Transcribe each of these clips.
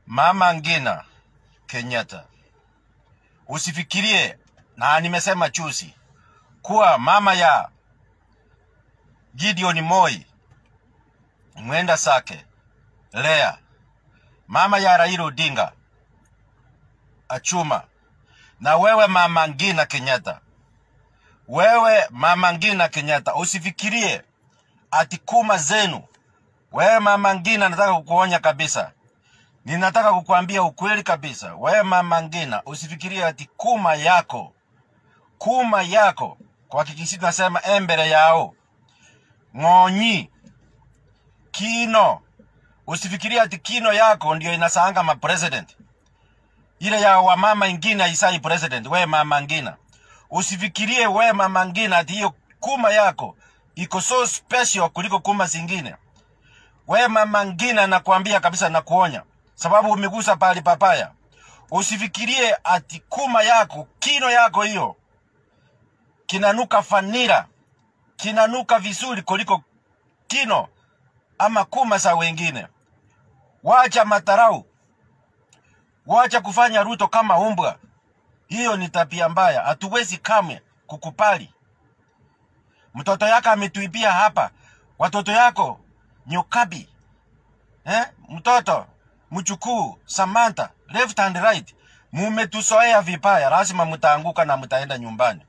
Mama Ngina Kenyatta, usifikirie na nimesema chusi kuwa mama ya Gideon Moi mwenda Sake Lea, mama ya Raila Odinga Achuma, na wewe mama Ngina Kenyatta, wewe mama Ngina Kenyatta, usifikirie ati kuma zenu. Wewe mama Ngina, nataka kukuonya kabisa, ninataka kukuambia ukweli kabisa. Wewe mama Ngina, usifikirie ati kuma yako kuma yako kwa kikisi tunasema embere yao ng'onyi kino usifikirie ati kino yako ndio inasaanga ma president ile ya wamama ingine haisai president we mama ngina usifikirie we mama ngina ati hiyo kuma yako iko so special kuliko kuma zingine we mama ngina nakwambia kabisa nakuonya sababu umegusa pali papaya usifikirie ati kuma yako kino yako hiyo kinanuka fanira kinanuka vizuri kuliko kino ama kuma za wengine. Wacha matarau, wacha kufanya Ruto kama umbwa. Hiyo ni tabia mbaya, hatuwezi kamwe kukupali. Mtoto yako ametuibia hapa, watoto yako Nyokabi, eh? mtoto mchukuu Samantha, left and right, mumetusoea vibaya, lazima mtaanguka na mtaenda nyumbani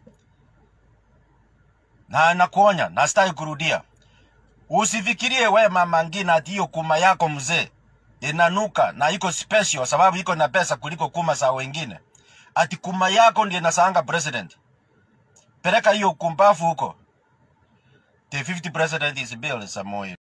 na nakuonya na sitaki kurudia. Usifikirie we mama Ngina ati hiyo kuma yako mzee inanuka na iko special sababu iko na pesa kuliko kuma za wengine. Ati kuma yako ndiye inasaanga president. Peleka hiyo kumbafu huko. The 50 president is Bill Samoei.